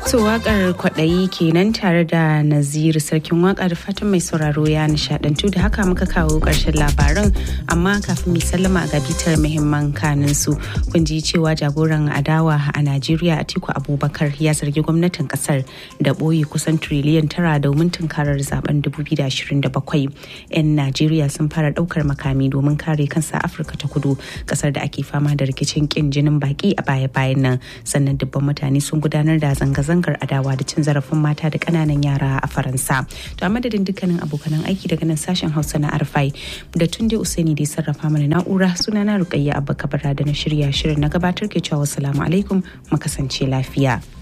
To wakar kwaɗayi kenan tare da Naziru sarkin waka da fatan mai sauraro ya nishadantu da haka muka kawo ƙarshen labaran amma kafin mai sallama ga bitar muhimman kanin su kun ji cewa jagoran adawa a Najeriya Atiku Abubakar ya zargi gwamnatin kasar da ɓoye kusan triliyan tara domin tunkarar zaben 2027. 'Yan Najeriya sun fara ɗaukar makami domin kare kansa Afirka ta kudu kasar da ake fama da rikicin kin jinin baki a baya-bayan nan sannan dubban mutane sun gudanar da zanga-zanga zanga adawa da cin zarafin mata da kananan yara a faransa to a madadin dukkanin abokanan aiki daga nan sashen hausa na arfai da tunde usaini da sarrafa mana na'ura sunana rukayya abba kabara da na shirya shirin na gabatar ke cewa salamu alaikum mu kasance lafiya